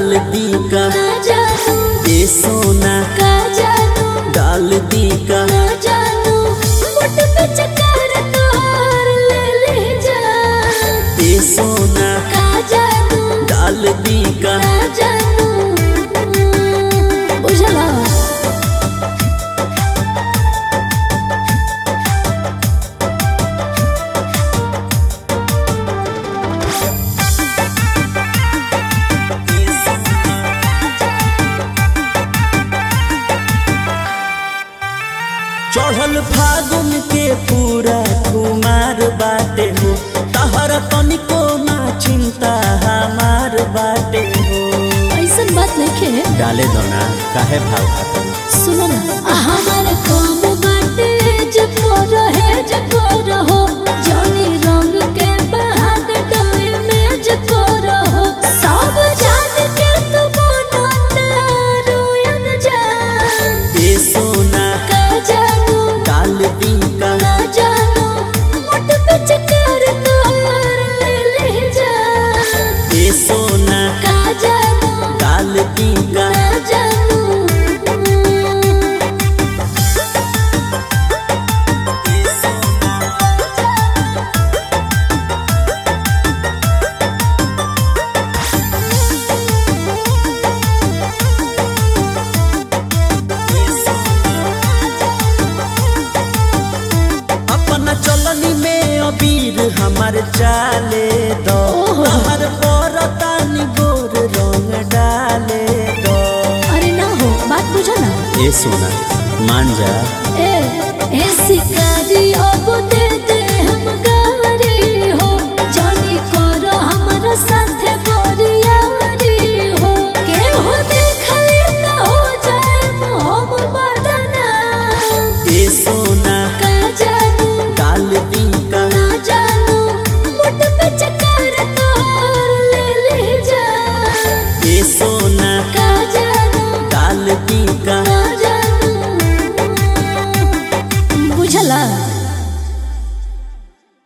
डाल दी का ना जानू ए सोना का जानू डाल दी का ना जानू मुठ पे चक्कर तोर ले ले जा ए सोना का जानू डाल दी का ना जानू बुझला चढ़ल फागुन के पूरा कुमार बाटे हो तहर तनिको ना चिंता हमार बाटे हो ऐसन बात नहीं खे डाले दो ना काहे भाव खाता सुनो ना हमारे काम बाटे जको रहे जको रहो जानी रंग के बहाद डोए में जको रहो सब जान के तू बनता रोयन जा ए सोना का जानू डाल दी का ना जानू मुठ पे चक्कर तोर ले ले जा ए सोना का जानू डाल दी का ना जानू अपना चलनी में अबीर हमार चाले दो हमार परतानी गोर रंग डाले दो अरे ना हो बात बुझा ना ए सोना मान जा ए